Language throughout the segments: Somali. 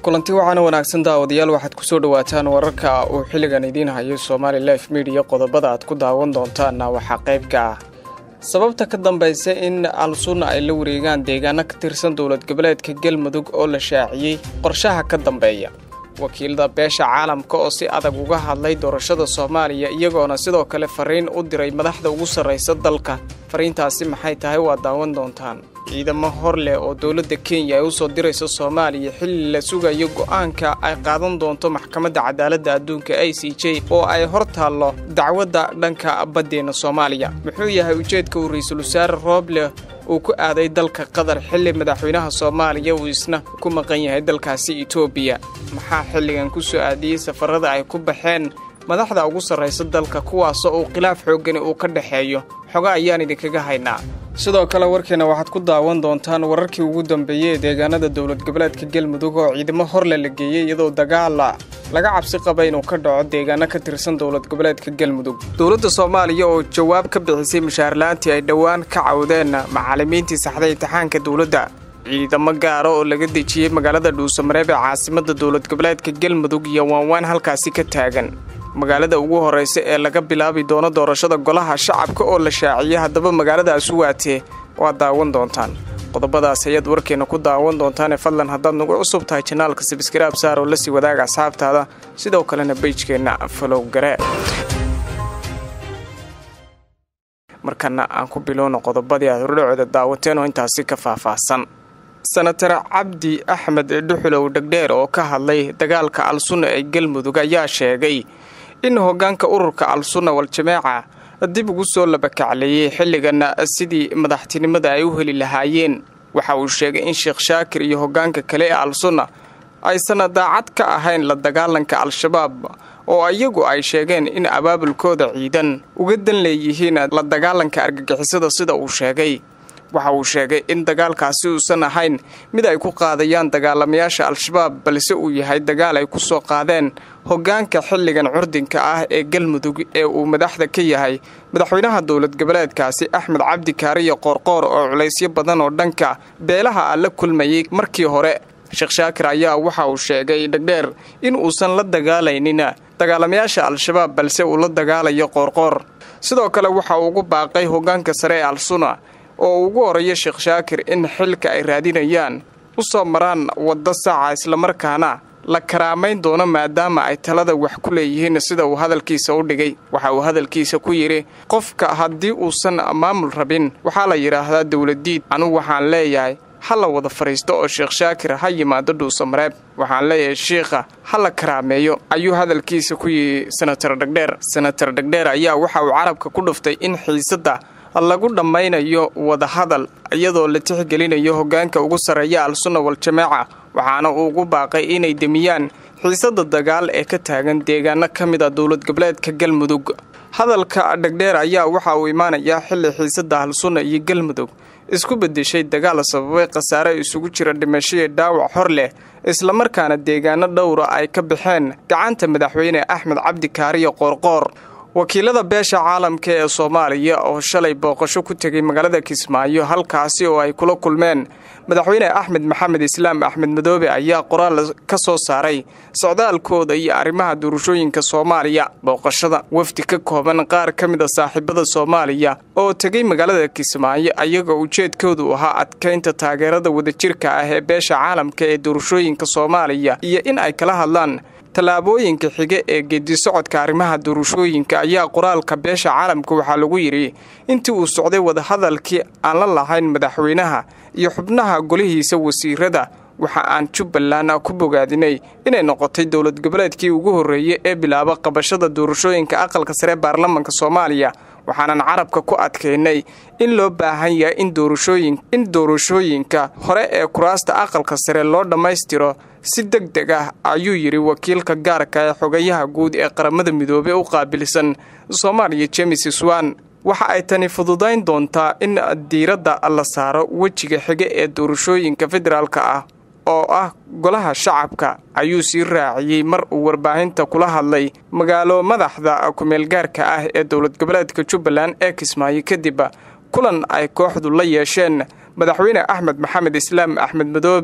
kulanti waxaana wanaagsan daawadayaal waxaad kusoo dhawaataan wararka uu xilligan idiin hayo somaali life midiya qodobada aad ku daawan doontaanna waxaa qaybka ah sababta ka dambaysa in al-sunna ay la wareegaan deegaano ka tirsan dowlad goboleedka galmudug oo la shaaciyey qorshaha ka dambeeya wakiilada beesha caalamka oo si adag uga hadlay doorashada soomaaliya iyagoona sidoo kale fariin u diray madaxda ugu sarraysa dalka fariintaasi maxay tahay waa daawan doontaan ciidamo hor leh oo dowladda kenya ay usoo dirayso soomaaliya xilli la sugayo go'aanka ay qaadan doonto maxkamadda cadaaladda adduunka i c j oo ay hor taallo dacwadda dhanka baddeenna soomaaliya muxuu yahay ujeedka uu ra-iisul wasaare rooble uu ku aaday dalka qatar xilli madaxweynaha soomaaliya uu isna ku maqan yahay dalkaasi etoobiya maxaa xilligan ku soo aadiyey safarada ay ku baxeen madaxda ugu sarraysa dalka kuwaasoo uu khilaaf xooggani uu ka dhexeeyo xoga ayaan idinkaga haynaa sidoo kale warkeena waxaad ku daawan doontaan wararkii ugu dambeeyey ee deegaanada dowlad goboleedka galmudug oo ciidamo horle la geeyey iyadoo dagaala laga cabsi qaba inuu ka dhaco deegaano ka tirsan dowlad goboleedka galmudug dowladda soomaaliya oo jawaab ka bixisay mushaarlaantii ay dhowaan ka cawdeen macallimiintii saxday imtixaanka dowladda ciidamo gaara oo laga dejiyey magaalada dhuusamareeb ee caasimadda dowlad goboleedka galmudug iyo waanwaan halkaasi ka taagan magaalada ugu horraysa ee laga bilaabi doono doorashada golaha shacabka oo la shaaciyey haddaba magaaladaas u waatee waad daawan doontaan qodobadaas ayaad warkeena ku daawan doontaane fadlan haddaad nagu cusub tahay janaalka sabskaraab saar oo lasii wadaaga asxaabtaada sidoo kalena beijkeenna falow garee markana aan ku bilowno qodobadii aad hordhacooda daawateen oo intaasi ka faahfaahsan senatar cabdi axmed dhuxulow dhegdheer oo ka hadlay dagaalka al-sunna ee galmudug ayaa sheegay in hoggaanka ururka al-sunna wal-jamaaca dib ugu soo labakacleeyey xilligana sidii madaxtinimada ay u heli lahaayeen waxa uu sheegay in sheekh shaakir iyo hoggaanka kale ee al-sunna aysan daacad ka ahayn la dagaalanka al-shabaab oo iyagu ay sheegeen in abaabulkooda ciidan uga dan leeyihiin la dagaalanka argagixisada sida uu sheegay waxa uu sheegay in dagaalkaasi uusan ahayn mid ay ku qaadayaan dagaalamayaasha al-shabaab balse uu yahay dagaal ay ku soo qaadeen hoggaanka xilligan curdinka ah ee galmudug ee uu madaxda ka yahay madaxweynaha dowlad goboleedkaasi axmed cabdi kaariyo qoorqoor oo culaysyo badan oo dhanka beelaha ah la kulmayay markii hore sheekh shaakir ayaa waxa uu sheegay dhegdheer in uusan la dagaalaynin dagaalamayaasha al-shabaab balse uu la dagaalayo qoorqoor sidoo kale waxa uu ugu baaqay hoggaanka sare ee al-suna oo ugu horeeya sheekh shaakir in xilka ay raadinayaan u soo maraan waddo saaca islamarkaana la karaamayn doono maadaama ay talada wax ku leeyihiin sida uu hadalkiisa u dhigay waxa uu hadalkiisa ku yidhi qofka haddii uusan maamul rabin waxaa la yidhaahdaa dowladiid anugu waxaan leeyahay ha la wada fadhiisto oo sheekh shaakir ha yimaado dhuusamareeb waxaan leeyahay shiikha ha la karaameeyo ayuu hadalkiisa ku yidhi senatar dhegdheer senatar dhegdheer ayaa waxa uu carabka ku dhuftay in xiisadda lagu dhammaynayo wadahadal iyadoo la tixgelinayo hoggaanka ugu sarreeya al-sunna wal-jamaaca waxaana uu ugu baaqay inay demiyaan xiisadda dagaal ee ka taagan deegaano ka mid a dowlad goboleedka galmudug hadalka dhegdheer ayaa waxa uu imaanayaa xilli xiisadda al-sunna iyo galmudug isku beddeshay dagaal sababay khasaare isugu jira dhimashadii dhaawac hor leh islamarkaana deegaano dhowra ay ka baxeen gacanta madaxweyne axmed cabdi kaariyo qoorqoor wakiilada beesha caalamka ee soomaaliya oo shalay booqasho ku tegay magaalada kismaayo halkaasi oo ay kula kulmeen madaxweyne axmed maxamed islaam axmed madoobe ayaa qoraal ka soo saaray socdaalkooda iyo arrimaha doorashooyinka soomaaliya booqashada wafdi ka kooban qaar ka mid a saaxiibada soomaaliya oo tegay magaalada kismaayo ayagoo ujeedkoodu ahaa adkaynta taageerada wadajirka ah ee beesha caalamka ee doorashooyinka soomaaliya iyo in ay kala hadlaan tallaabooyinka xige ee geedisocodka arrimaha doorashooyinka ayaa qoraalka beesha caalamka waxaa lagu yidhi intii uu socday wadahadalkii aan la lahayn madaxweynaha iyo xubnaha golihiisa wasiirada waxa aan jubbaland ku bogaadinay inay noqotay dowlad goboleedkii ugu horreeyey ee bilaaba qabashada doorashooyinka aqalka sare baarlamanka soomaaliya waxaanan carabka ku adkaynay in loo baahan yahay in doorashooyinka hore ee kuraasta aqalka sare loo dhammaystiro si deg deg ah ayuu yidhi wakiilka gaarka ee xogayaha guud ee qaramada midoobey u qaabilsan soomaaliya jemes swan waxa ay tani fududayn doontaa in diiradda la saaro wejiga xige ee doorashooyinka federaalka ah oo ah golaha shacabka ayuu sii raaciyey mar uu warbaahinta kula hadlay magaalo madaxda kumeelgaarka ah ee dowlad goboleedka jubbaland ee kismaayo kadib kulan ay kooxdu la yeesheen madaxweyne axmed maxamed islaam axmed madoobe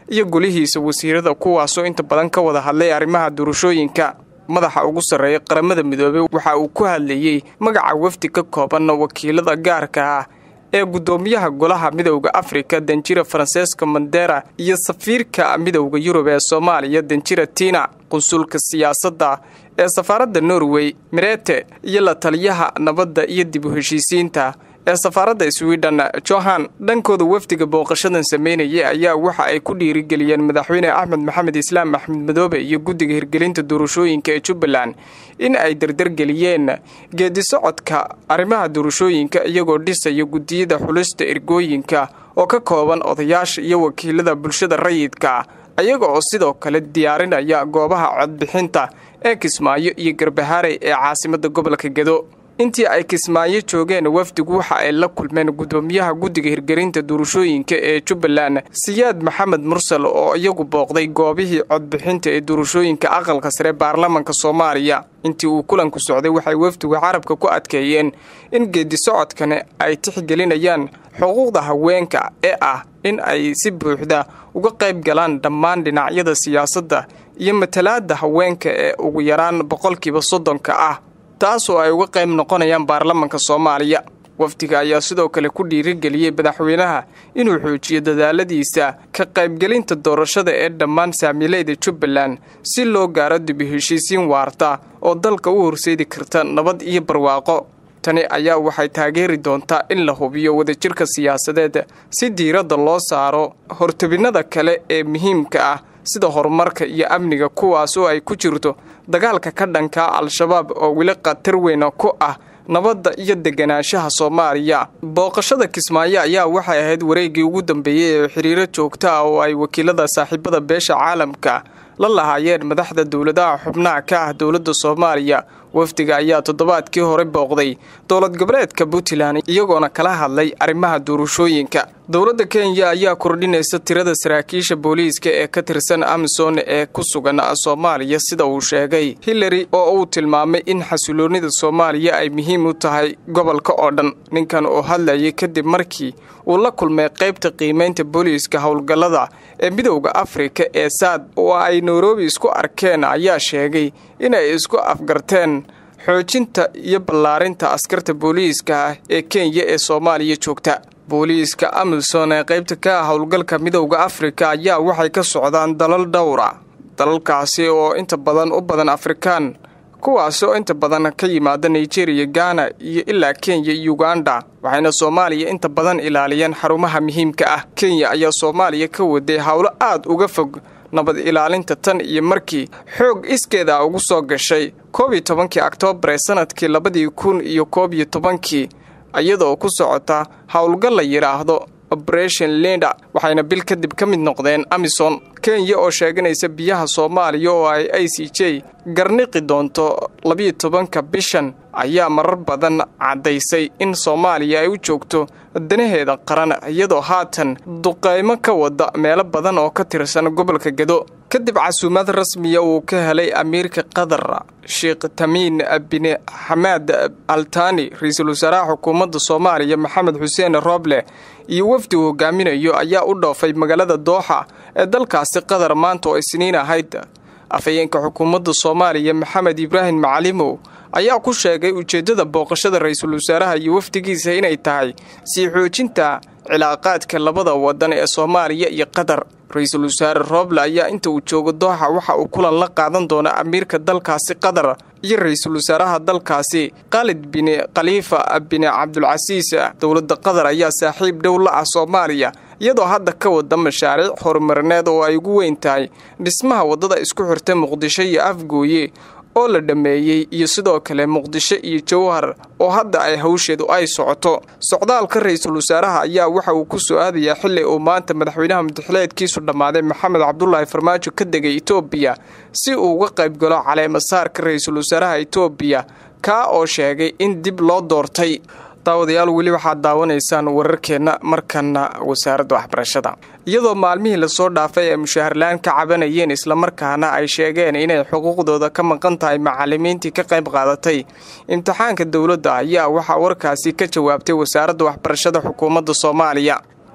iyo golihiisa wasiirada kuwaasoo inta badan ka wada hadlay arrimaha doorashooyinka madaxa ugu sarreeya qaramada midoobey waxa uu ku hadlayey magaca wafdi ka kooban wakiilada gaarka ah ee guddoomiyaha golaha midowda afrika danjira faranseeska mandera iyo safiirka midowda yurub ee soomaaliya danjira tina qunsulka siyaasadda ee safaaradda norway mirete iyo la taliyaha nabadda iyo dib u heshiisiinta ee safaaradda sweden johan dhankooda wafdiga booqashadan sameynayay ayaa waxa ay ku dhiirigeliyeen madaxweyne axmed maxamed islaam axmed madoobe iyo guddiga hirgelinta doorashooyinka ee jubbaland in ay dardargeliyeen geedi socodka arrimaha doorashooyinka iyagoo dhisaya guddiyada xulista ergooyinka oo ka kooban odayaasha iyo wakiilada bulshada rayidka ayaga oo sidoo kale diyaarinaya goobaha codbixinta ee kismaayo iyo garbahaarey ee caasimadda gobolka gedo intii ay kismaayo joogeen wafdigu waxa ay la kulmeen guddoomiyaha guddiga hirgelinta doorashooyinka ee jubbaland siyaad maxamed mursal oo iyagu booqday goobihii codbixinta ee doorashooyinka aqalka sare baarlamanka soomaaliya intii uu kulanku socday waxay wafdigu carabka ku adkeeyeen in geedi socodkani ay tixgelinayaan xuquuqda haweenka ee ah in ay si buuxda uga qayb galaan dhammaan dhinacyada siyaasadda iyo matalaadda haweenka ee ugu yaraan boqolkiiba soddonka ah taasoo ay uga qayb noqonayaan baarlamanka soomaaliya wafdiga ayaa sidoo kale ku dhiirigeliyey madaxweynaha inuu xoojiyo dadaaladiisa ka qaybgelinta doorashada ee dhammaan saamiileyda jubbaland si loo gaaro dibi heshiisiin waarta oo dalka u horseedi karta nabad iyo barwaaqo tani ayaa waxay taageeri doontaa in la hubiyo wadajirka siyaasadeed si diiradda loo saaro hortabinnada kale ee muhiimka ah sida horumarka iyo amniga kuwaas oo ay ku jirto dagaalka ka dhanka al-shabaab oo weli khatar weyna ku ah nabadda iyo deganaanshaha soomaaliya booqashada kismaayo ayaa waxay ahayd wareeggii ugu dambeeyey ee xiriiro joogta ah oo ay wakiilada saaxiibada beesha caalamka la lahaayeen madaxda dowladaha xubnaha ka ah dowladda soomaaliya wafdiga ayaa toddobaadkii hore booqday dowlad goboleedka puntland iyagoona kala hadlay arrimaha doorashooyinka dowladda kenya ayaa kordhinaysa tirada saraakiisha booliiska ee ka tirsan amison ee ku sugan soomaaliya sida uu sheegay hillary oo uu tilmaamay in xasiloonnida soomaaliya ay muhiim u tahay gobolka oo dhan ninkan oo hadlayay kadib markii uu la kulmay qaybta qiimaynta booliiska howlgallada ee midowda afrika ee saad oo ay nairobi isku arkeen ayaa sheegay inay isku afgarteen xoojinta iyo ballaarinta askarta booliiska ah ee kenya ee soomaaliya joogta booliiska amison ee qaybta ka ah howlgalka midowda afrika ayaa waxay ka socdaan dalal dhowra dalalkaasi oo inta badan u badan afrikaan kuwaas oo inta badan ka yimaada nigeriya gana iyo ilaa kenya iyo uganda waxayna soomaaliya inta badan ilaaliyeen xarumaha muhiimka ah kenya ayaa soomaaliya ka waday howlo aad uga fog nabad ilaalinta tan iyo markii xoog iskeeda ugu soo gashay koob iyo tobankii oktoobar ee sanadkii labadii kun iyo koob iyo tobankii iyadoo ku socota howlgal la yidhaahdo operation linda waxayna bil kadib ka mid noqdeen amison kenya oo sheeganaysa biyaha soomaaliya oo ay i c j garniqi doonto labiyo tobanka bishan ayaa marar badan caddaysay in soomaaliya ay u joogto danaheeda qaran iyadoo haatan duqaymo ka wada meelo badan oo ka tirsan gobolka gedo kadib casuumad rasmiya uu ka helay amiirka qatar sheekh tamiin bin xamaad altani ra-iisul wasaaraha xukuumadda soomaaliya maxamed xuseen rooble iyo wafdi uu hogaaminayo ayaa u dhoofay magaalada dooxa ee dalkaasi qatar maanta oo isniin ahayd afhayeenka xukuumadda soomaaliya maxamed ibraahim macalimow ayaa ku sheegay ujeeddada booqashada ra-iisul wasaaraha iyo wafdigiisa inay tahay sii xoojinta cilaaqaadka labada wadan ee soomaaliya iyo qatar ra-iisul wasaare rooble ayaa inta uu joogo dooxa waxa uu kulan la qaadan doona amiirka dalkaasi qatar iyo ra-iisul wasaaraha dalkaasi khaalid bin khaliifa bin cabdulcasiis dowladda qatar ayaa saaxiib dhow la ah soomaaliya iyadoo hadda ka wada mashaariic horumarineed oo ay ugu weyn tahay dhismaha waddada isku xirta muqdisho iyo afgooye oo la dhammeeyey iyo sidoo kale muqdisho iyo jowhar oo hadda ay hawsheedu ay socoto socdaalka ra-iisul wasaaraha ayaa waxa uu ku soo aadayaa xilli uu maanta madaxweynaha mudaxileedkiisu dhammaaday maxamed cabdulaahi farmaajo ka degay etoobiya si uu uga qayb galo caleemasaarka ra-iisul wasaaraha etoobiya kaa oo sheegay in dib loo doortay daawadayaal weli waxaad daawanaysaan wararkeenna markana wasaaradda waxbarashada iyadoo maalmihii lasoo dhaafay ay mushaharlaan ka cabanayeen islamarkaana ay sheegeen inay xuquuqdooda ka maqan tahay macalimiintii ka qayb qaadatay imtixaanka dowladda ayaa waxaa warkaasi ka jawaabtay wasaaradda waxbarashada xukuumadda soomaaliya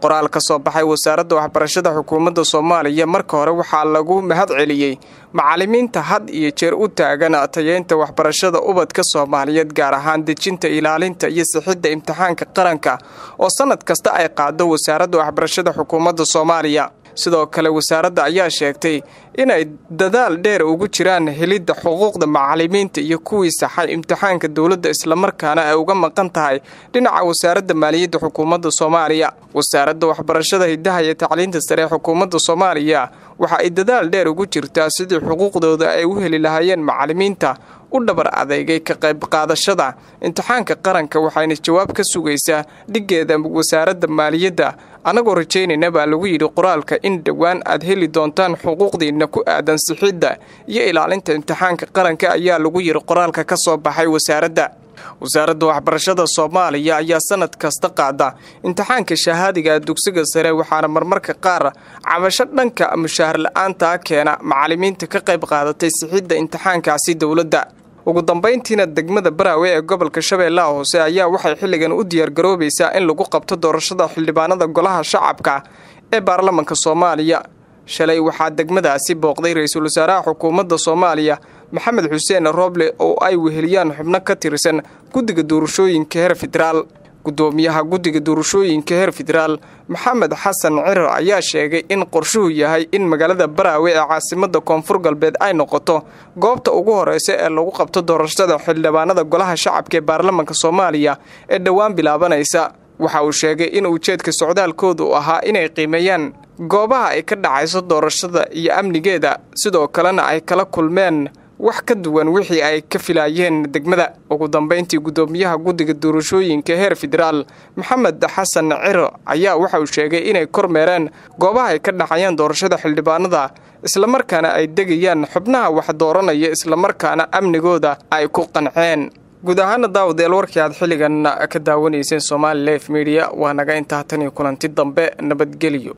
qoraal ka soo baxay wasaaradda waxbarashada xukuumadda soomaaliya marka hore waxaa lagu mahad celiyey macallimiinta had iyo jeer u taagan tayeynta waxbarashada ubadka soomaaliyeed gaar ahaan dejinta ilaalinta iyo sixidda imtixaanka qaranka oo sannad kasta ay qaado wasaaradda waxbarashada xukuumadda soomaaliya sidoo kale wasaaradda ayaa sheegtay inay dadaal dheer ugu jiraan helidda xuquuqda macallimiinta iyo kuwii saxay imtixaanka dowladda islamarkaana ay uga maqan tahay dhinaca wasaaradda maaliyadda xukuumadda soomaaliya wasaaradda waxbarashada hiddaha iyo tacliinta sare ee xukuumadda soomaaliya waxa ay dadaal dheer ugu jirtaa sidii xuquuqdooda ay u heli lahaayeen macallimiinta u dhabar adeygay ka qayb qaadashada imtixaanka qaranka waxayna jawaab ka sugaysaa dhiggeeda wasaaradda maaliyadda annagoo rajaynayna baa lagu yidhi qoraalka in dhowaan aad heli doontaan xuquuqdiinna ku aadan sixidda iyo ilaalinta imtixaanka qaranka ayaa lagu yidhi qoraalka ka soo baxay wasaaradda wasaaradda waxbarashada soomaaliya ayaa sanad kasta qaada imtixaanka shahaadiga dugsiga sare waxaana marmarka qaar cabasho dhanka mushaahar la-aantaa keena macallimiinta ka qayb qaadatay sixidda imtixaankaasi dowladda ugu dambayntiina degmada baraawe ee gobolka shabeellaha hoose ayaa waxay xilligan u diyaargaroobaysaa in lagu qabto doorashada xildhibaanada golaha shacabka ee baarlamanka soomaaliya shalay waxaa degmadaasi booqday ra-iisul wasaaraha xukuumadda soomaaliya maxamed xuseen rooble oo ay weheliyaan xubno ka tirsan guddiga doorashooyinka heer federaal guddoomiyaha guddiga doorashooyinka heer federaal maxamed xasan cirar ayaa sheegay in qorshuhu yahay in magaalada baraawe ee caasimada koonfur galbeed ay noqoto goobta ugu horeysa ee lagu qabto doorashada xildhibaanada golaha shacabka ee baarlamanka soomaaliya ee dhowaan bilaabanaysa waxa uu sheegay in ujeedka socdaalkoodu ahaa inay qiimeeyaan goobaha ay ka dhacayso doorashada iyo amnigeeda sidoo kalena ay kala kulmeen wax ka duwan wixii ay ka filaayeen degmada ugu dambayntii guddoomiyaha guddiga doorashooyinka heer federaal maxamed xasan ciro ayaa waxa uu sheegay inay kormeereen goobaha ay ka dhacayaan doorashada xildhibaanada islamarkaana ay degayaan xubnaha wax dooranaya islamarkaana amnigooda ay ku qanceen guud ahaana daawadayaal warkii aad xilligan ka daawanayseen somaali lif mediya waa naga intaa tan iyo kulanti dambe nabadgelyo